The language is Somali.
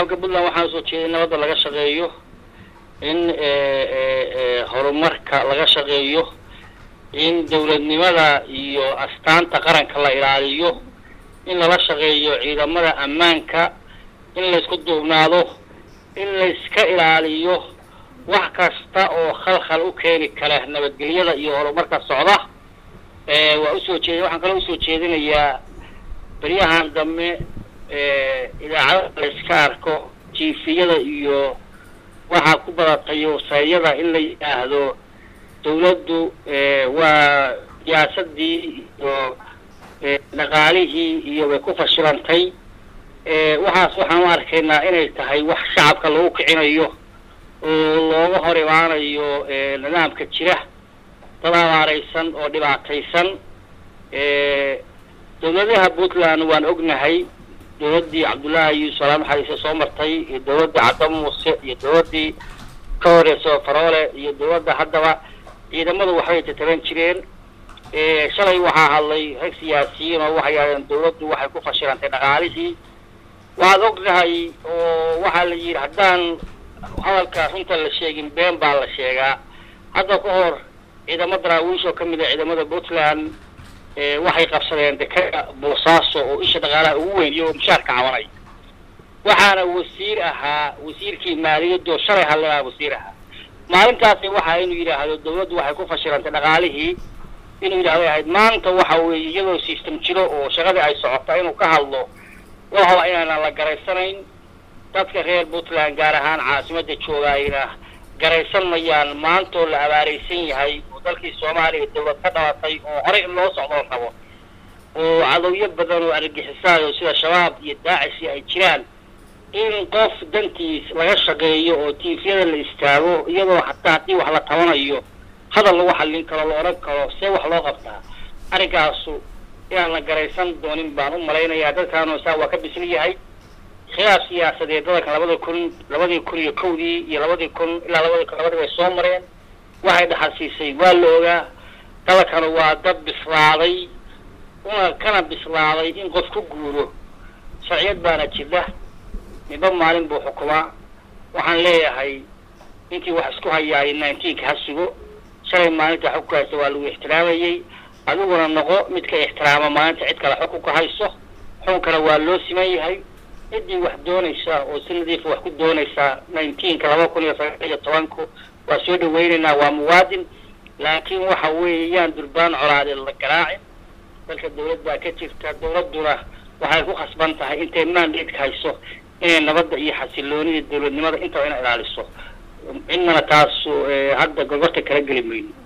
shacabka puntland waxaan usoo jeeday nabadda laga shaqeeyo in horumarka laga shaqeeyo in dawladnimada iyo astaanta qaranka la ilaaliyo in lala shaqeeyo ciidamada ammaanka in laysku duubnaado in layska ilaaliyo wax kasta oo khalkhal u keeni kara nabadgelyada iyo horumarka socda waa usoo jeed waxaan kaloo usoo jeedinayaa beryahan dambe idaacadaha layska arko jiifiyada iyo waxaa ku badatay wasayada in la yidhaahdo dawladdu waa siyaasadii iyo dhaqaalihii iyo bay ku fashilantay waxaas waxaan u arkaynaa inay tahay wax shacabka lagu kicinayo oo looga hor imaanayo nidaamka jira dad abaaraysan oo dhibaataysan dawladaha puntland waan ognahay dawladdii cabdullaahi yuusuf salaam xaliise soo martay iyo dawladdii cadda muuse iyo dawladdii ka horeysa faroole iyo dawladda haddaba ciidamadu waxbay tataban jireen shalay waxaa hadlay rag siyaasiyiin oo waxay yidhahdeen dawladdu waxay ku fashilantay dhaqaalihii waxaad ognahay oo waxaa la yidhi haddaan hadalka runta la sheegin been baa la sheegaa hadda ka hor ciidamo daraawiish oo kamid ah ciidamada puntland waxay qabsadeen dekada boosaaso oo isha dhaqaalaha ugu weyn iyagoo mushaarka cabanay waxaana wasiir ahaa wasiirkii maaliyadoo shalay hadlayaa wasiir ahaa maalintaasi waxa inuu yidhaahdo dawladdu waxay ku fashilantay dhaqaalihii inuu yidhahdo ahayd maanta waxa weeye iyadoo system jiro oo shaqadii ay socota inuu ka hadlo waxaba inaanan la garaysanayn dadka reer puntland gaar ahaan caasimadda joogaayna garaysan mayaan maantoo la abaaraysan yahay oo dalkii soomaaliya dawlad ka dhalatay oo horey in loo socdoo rabo oo cadowyo badan oo argixisaayo sida shabaab iyo daacishi ay jiraan in qof dantiis laga shaqeeyo oo tiifyada la istaago iyadoo hataa haddii wax la tabanayo hadal lagu xallin karo la odhan karo see wax loo qabtaa arrinkaasu inaan la garaysan doonin baan u malaynayaa dadkaanu saa waa ka bisil yahay khilaaf siyaasadeed dadanka labada kun labadii kun iyo kowdii iyo labadii kun ilaa labadii kun labadii bay soo mareen waxay dhaxalsiisay waa la ogaa dadankana waa dad bislaaday una kana bislaaday in qof ku guuro sharciyad baana jira midba maalin buu xukumaa waxaan leeyahay ninkii wax isku hayaayay nineteenka ha sugo shalay maalinta xukunka haysta waa lagu ixtiraamayey adiguna noqo midka ixtiraama maalinta cid kale xukunka hayso xukunkana waa loo siman yahay ciddii wax doonaysa oo si nadiifa wax ku doonaysaa nineteenka laba kun iyo sagaal iyo tobanku waa soo dhaweynaynaa waa muwaadin laakiin waxa weeye yaan durbaan colaadeed la garaacin dalka dawlad baa ka jirta dawladduna waxay ku khasban tahay intay maandeedka hayso inay nabadda iyo xasiloonida dawladnimada intaba ina ilaaliso cidnana taas hadda gogorta kala geli mayno